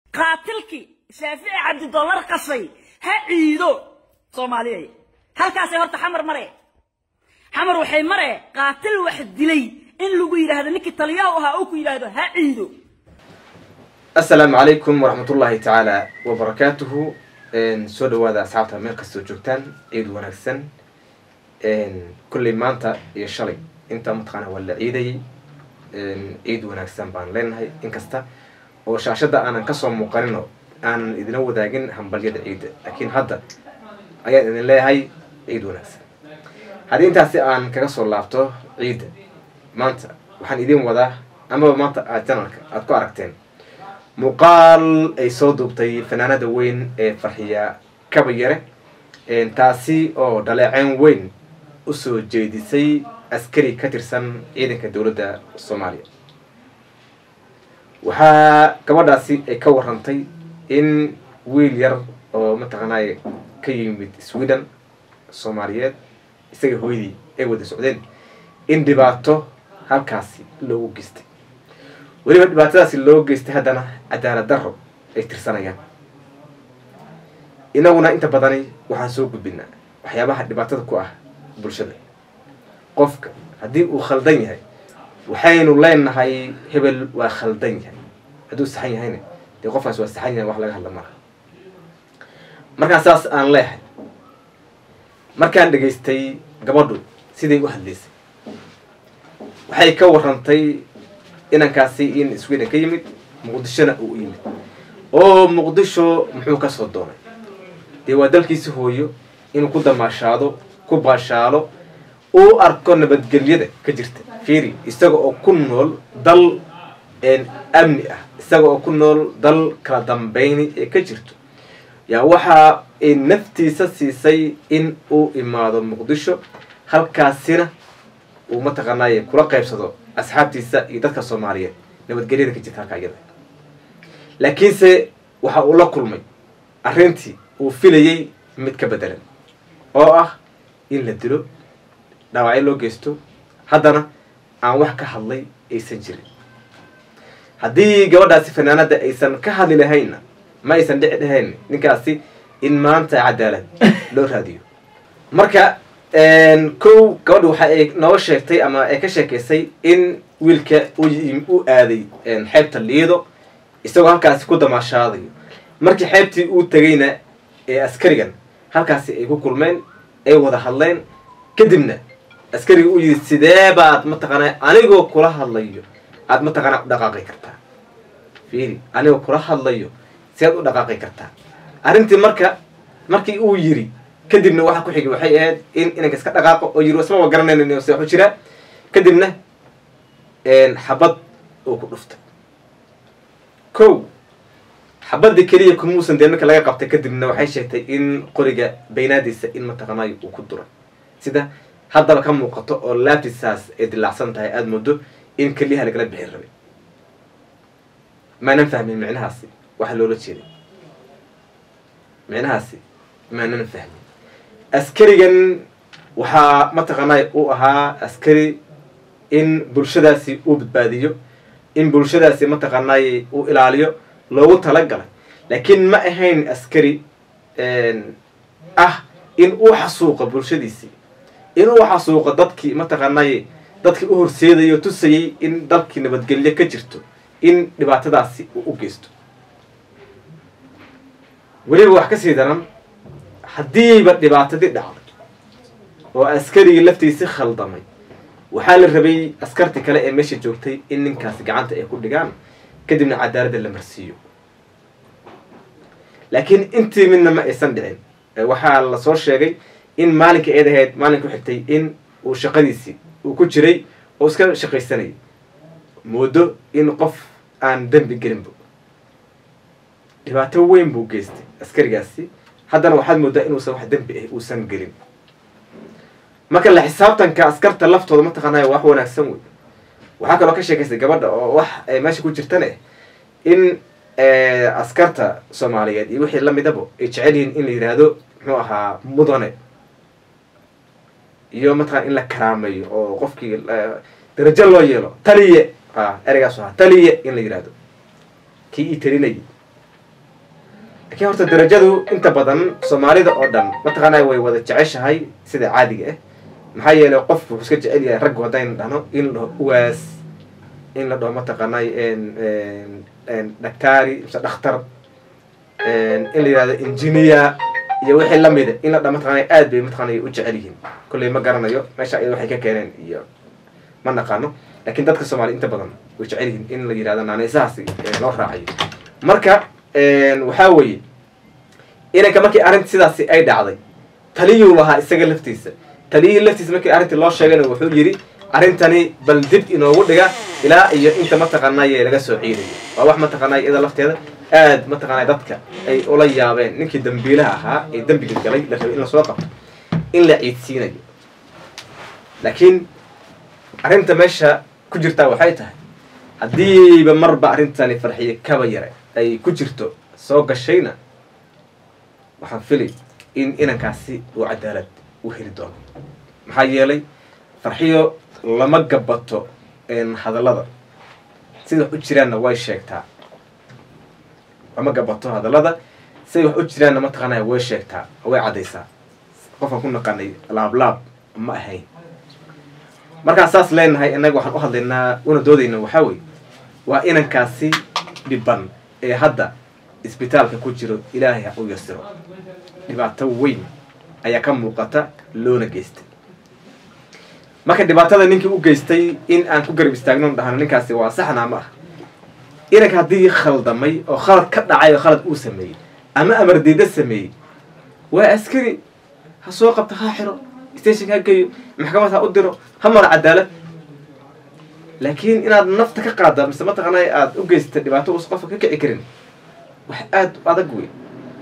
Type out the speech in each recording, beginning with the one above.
qaatilkii shaafici cabdidollar qashay ha ciido soomaaliyay halkaasay horta xamar mare xamar waxay mare qaatil wax dilay in lagu yidhaahdo ninkii taliyaha ahaa uu ku yidhaahdo ha ciido asalaamu calaykum waraxmat ullaahi tacaala wabarakaatuhu soo dhawaada asxaabta meel kastoo joogtaan ciid wanaagsan kulley maanta iyo shalay intaa mataqaana waa la ciidayay ciid wanaagsan baan leenahay inkasta oo shaashadda aanan kasoo muuqanino aanan idina wadaagin hambalyada ciidda laakiin hadda ayaan idin leeyahay ciid wanaagsan haddii intaasi aan kaga soo laabto ciidda maanta waxaan idin wadaa amaba maanta aad janalka aada ku aragteen muuqaal ay soo duubtay fanaanada weyn ee farxiya kabayare taasi oo dhaleeceyn weyn usoo jeedisay askari ka tirsan ciidanka dowladda soomaaliya waxaa gabadhaasi ay ka warantay in wiil yar oo mataqaanay ka yimid sweden soomaaliyeed isaga hooyadii ay wada socdeen in dhibaato halkaasi loogu geystay weliba dhibaatadaasi loo geystay haddana cadaalad darro ay tirsanayaan inaguna inta badani waxaan soo gudbinaa waxyaabaha dhibaatada ku ah bulshada qofka haddii uu khaldan yahay waxaynu leenahay hebel waa khaldan yahay hadduu saxan yahayna dee qofkaas waa saxan yahay wax laga hadla mara markaan saas aan leehay markaan dhegaystay gabadhu siday u hadlaysay waxay ka warantay inankaasi in sweden ka yimid muqdishona uu u yimid oo muqdisho muxuu kasoo doonay dee waa dalkiisi hooyo inuu ku damaashaado ku baashaalo uu arko nabadgelyada ka jirta fiiri isaga oo ku nool dal amni ah isaga oo ku nool dal kala dambeyni ee ka jirto yaa waxa ay naftiisa siisay in uu imaado muqdisho halkaasina uu mataqaanaaye kula qaybsado asxaabtiisa iyo dadka soomaaliyeed nabadgelyada ka jirta halkaa iyada laakiinse waxa uu la kulmay arrintii uu filayay mid ka bedelan oo ah in la dilo dhaawacyo loo geysto haddana aan wax ka hadlay aysan jirin haddii gabadhaasi fanaanada aysan ka hadli lahaynna ma aysan dhici dhahayn ninkaasi in maanta cadaalad loo raadiyo marka kow gabadha waxa ay noo sheegtay ama ay ka sheekaysay in wiilka u aaday xeebta liido isagoo halkaasi ku damaashaadayo markii xeebtii uu tegayna ee askarigan halkaasi ay ku kulmeen ay wada hadleen kadibna askariga u yidhi sidee baad mataqaanaa anigoo kula hadlayo aada mataqaanaa u dhaqaaqi kartaa fiiri anigoo kula hadlayo siaad u dhaqaaqi kartaa arrintii marka markii uu yiri kadibna waxa ku xigay waxay ahayd in inanka iska dhaqaaqo oo yiri isma wa garanaynan se waxu jiraa kadibna xabad uu ku dhuftay kow xabadii keliya kumuusan dee marka laga qabtay kadibna waxay sheegtay in qoriga baynaadiisa in mataqaanayo uu ku duray sida haddaba ka muuqato oo laabtisaas ay dilaacsan tahay aada moodo in keliyaha lagala bixin rabay maanan fahmin micnahaasi waxa loola jeeday micnahaasi maanan fahmin askarigan waxaa mataqaanay uu ahaa askari in bulshadaasi uu badbaadiyo in bulshadaasi mataqaanay uu ilaaliyo loogu talagalay laakiin ma ahayn askari ah in uu xasuuqo bulshadiisii in uu xasuuqo dadkii mataqaanay dadkii u horseedayo tusayay in dalkii nabadgelyo ka jirto in dhibaatadaasi uu u geysto weliba wax kasii daran haddiiba dhibaatadii dhacday oo askarigii laftiisi khaldamay waxaa la rabay askartii kale ee meesha joogtay in ninkaasi gacanta ay ku dhigaan kadibna cadaaladda la marsiiyo laakiin intii midna ma aysan dhicin waxaa lasoo sheegay in maalinkii eed ahayd maalin ku xigtay in uu shaqadiisii uu ku jiray oo iska shaqaysanayay moodo in qof aan dembi gelinba dhibaato weyn buu geystay askarigaasi haddana waxaad moodaa inuusan wax dembi ah uusan gelin marka la xisaabtanka askarta laftooda mataqaanaya wax wanaagsan wey waxaa kaloo ka sheekaysay gabadha oo wax meesha ku jirtane in askarta soomaaliyeed iyo wixii lamidaba ay jecel yihiin in la yidhaahdo muxuu ahaa mudane iyo mataqana in la karaameeyo oo qofkii darajo loo yeelo taliye ereygaas ahaa taliye in la yidhaahdo kii ii talinayay laakiin horta darajadu inta badan soomaalida oo dhan mataqaanaa way wada jeceshahay sida caadiga ah maxaa yeelay qofku wuxuu iska jecel yahay raggu haddaynu dhahno in la dhaho uwaas in la dhaho mataqaanay dhaktaari mise dhakhtar in la yihahdo engineer iyo wixii lamida in la dhaho mataqaanay aad bay mataqaanay u jecel yihiin kolley ma garanayo meesha iyada waxay ka keeneen iyo ma naqaano laakiin dadka soomaaliya inta badan way jecel yihiin in la yihahdo naanaysahaasi loo raacayo marka waxaa weeye inanka markii arrinta sidaasi ay dhacday taliyuu lahaa isaga laftiisa taliyihii laftiisa markii arrintii loo sheegayna wuxuu yidhi arrintani bal dib inoogu dhiga ilaa iyo inta mataqaanaaye laga soo ciidayo waa wax mataqaanay iyada lafteeda aad mataqaanay dadka ay ula yaabeen ninkii dambiilaha ahaa ee dembiga galay la rabay in lasoo qabto in la ciidsiinayo laakiin arrinta meesha ku jirtaa waxay tahay haddiiba marba arrintani farxiye kaba yare ay ku jirto soo gashayna waxaan filay in inankaasi uu cadaalad u heli doono maxaa yeelay farxiyo lama gabato hadallada sida wax u jiraanna way sheegtaa lama gabato hadallada siday wax u jiraanna mataqaanaya way sheegtaa way caddaysaa qofkaan ku naqanay laablaab ma ahayn markaan saas leenahay innaga waxaan u hadlaynaa una doodayna waxaa weye waa inankaasi dhiban ee hadda isbitaalka ku jiro ilaahay ha u yasiro dhibaato weyn ayaa ka muuqata loona geystay marka dhibaatada ninkii u geystay in aan ku garab istaagno dhahno ninkaasi waa saxnaa ma ah inanka haddii khaldamay oo khalad ka dhacay oo khalad uu sameeyey ama amar diida sameeyey waa askari ha soo qabto ha xiro stationka ha geeyo maxkamad ha u diro ha mara cadaalad laakiin inaad nafta ka qaada mise mataqaanay aada u geysata dhibaato uusa qofka ka kici karin wax aada u adag wey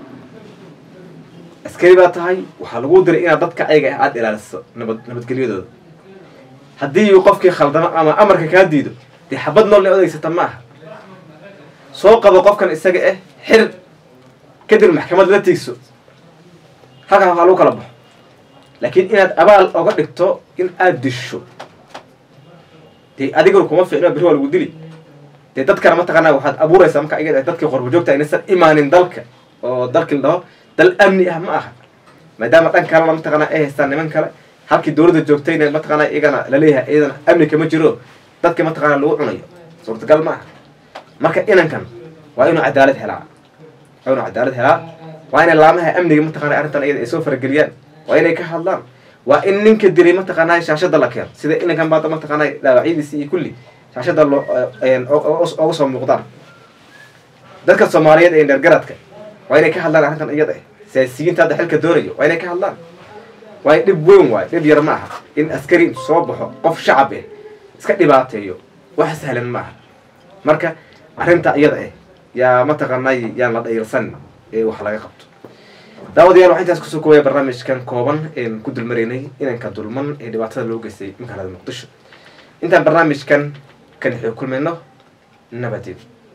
askari baa tahay waxaa lagu diray inaad dadka ayaga ah aada ilaaliso nabad nabadgelyadooda haddii uu qofkii khaldamo ama amarka kaa diido dee xabad nool la odeysata ma aha soo qabo qofkan isaga ah xir kadib maxkamad la tiigso halkaa waxaa lagu kala baxo laakiin inaad abaal oga dhigto in aada disho dee adiguna kuma ficno berri waa lagu dili dee dadkana mataqaanaa waxaad abuuraysaa marka iga dadkii qorba joogta inaysan imaanin dalka oo dalkii la dhaho dal amni ah ma aha maadaama dhan kalena mataqaanaa ay haystaan niman kale halkii dowladda joogtayna mataqaanaa iyagana laleeyahay iyadana amni kama jiro dadka mataqaanaa lagu cunayo suurtagal ma aha marka inankan waa inuu cadaalad helaa waa inuu cadaalad helaa waa inay laamaha amniga mataqaanaa arrintan iyada ay soo farageliyaan waa inay ka hadlaan waa in ninka dilay mataqaanaa shaashada la keeno sida inankan baada mataqaanaa dhaawacyadiisi iyo kulli shaashada loo oga soo muuqdaan dadka soomaaliyeed ee dheergaradka waa inay ka hadlaan arrintan iyada ah siyaasiyiinta hadda xilka doonayo waa inay ka hadlaan waayo dhib weyn waayo dhib yar ma aha in askari soo baxo qof shacab ah iska dhibaateeyo wax sahlan ma aha marka arrinta iyada ah yaa mataqaanay yaan la dhayrsan ee wax laga qabto daawadayaal waxaa intaas kusoo koobaya barnaamijkan kooban een ku dulmaraynay inanka dulman ee dhibaatada loo geystay magaalada muqdisho intaan barnaamijkan kan xii kulmayno nabadeed